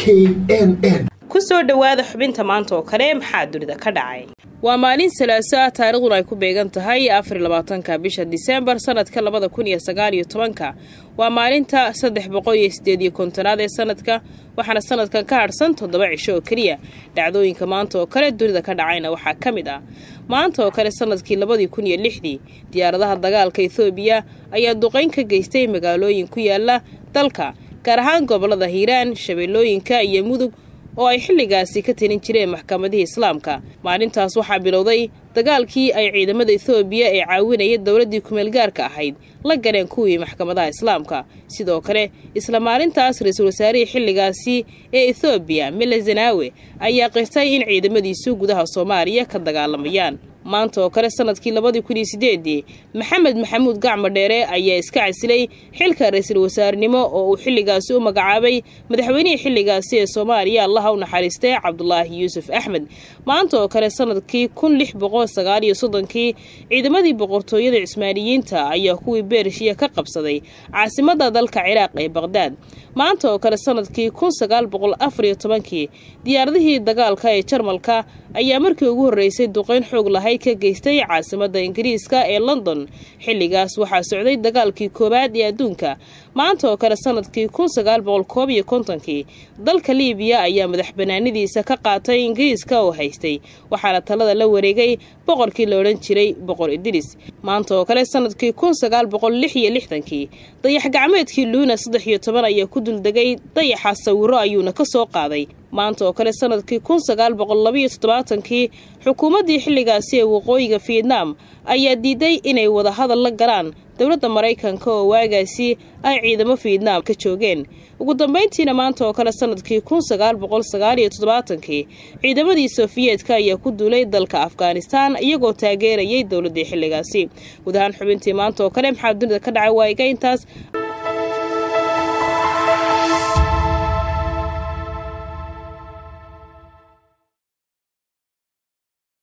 n n ku soo dhowaada xubinta maanta oo kale maxaa dunida ka dhacay waa maalin salaaso ah taariikhduna ay ku beegan tahay afar labaatanka bisha diseembar sanadka labada kun iyo sagaal iyo tobanka waa maalinta saddex boqol iyo sideed iyo kontonaad ee sanadka waxaana sanadkan ka hadhsan toddoba cisho oo keliya dhacdooyinka maanta oo kale dunida ka dhacayna waxaa ka mid ah maanta oo kale sanadkii labadii kun iyo lixdii diyaaradaha dagaalka ethoobiya ayaa duqayn ka geystay magaalooyin ku yaala dalka gaar ahaan gobolada hiiraan shabeellooyinka iyo mudug oo ay xilligaasi ka talin jireen maxkamadihii islaamka maalintaas waxaa bilowday dagaalkii ay ciidamada ethoobiya ee caawinaya dowladdii kumeelgaarka ahayd la galeen kuwii maxkamadaha islaamka sidoo kale isla maalintaas ra-iisul wasaarihii xilligaasi ee ethoobiya mele zanaawe ayaa qirtay in ciidamadiisu gudaha soomaaliya ka dagaalamayaan maanta oo kale sanadkii labadii kun iyo sideedii maxamed maxamuud gacmo dheere ayaa iska casilay xilka ra-iisul wasaarenimo oo uu xilligaasi u magacaabay madaxweynihii xilligaasi ee soomaaliya allaha u naxariistay cabdulaahi yuusuf axmed maanta oo kale sanadkii kun lix boqol sagaal iyo soddonkii ciidamadii boqortooyada cismaaniyiinta ayaa kuwii beershiya ka qabsaday caasimada dalka ciraaq ee baqhdaad maanta oo kale sanadkii kun sagaal boqol afar iyo tobankii diyaaradihii dagaalka ee jarmalka ayaa markii ugu horreysay duqeyn xoog lahayd ka geystay caasimada ingiriiska ee london xilligaas waxaa socday dagaalkii koowaad ee adduunka maanta oo kale sanadkii kun sagaal boqol koob iyo kontonkii dalka liibiya ayaa madax banaanidiisa ka qaatay ingiriiska oo haystay waxaana talada la wareegay boqorkii la odhan jiray boqor idris maanta oo kale sanadkii kun sagaal boqol lix iyo lixdankii dayax gacmeedkii luuna saddex iyo toban ayaa ku duldegay dayaxa sawiro ayuuna ka soo qaaday maanta oo kale sanadkii kun sagaal boqol labaiyo toddobaatankii xukuumaddii xilligaasi ee waqooyiga fietnam ayaa diiday inay wadahadal la galaan dowladda maraykanka oo waagaasi ay ciidamo fietnam ka joogeen ugu dambayntiina maanta oo kale sanadkii kun sagaal boqol sagaal iyo toddobaatankii ciidamadii sofiyeetka ayaa ku duulay dalka afghanistan iyagoo taageerayay dowladdii xilligaasi guud ahaan xubintii maanta oo kale maxaa dunida ka dhacay waa iga intaas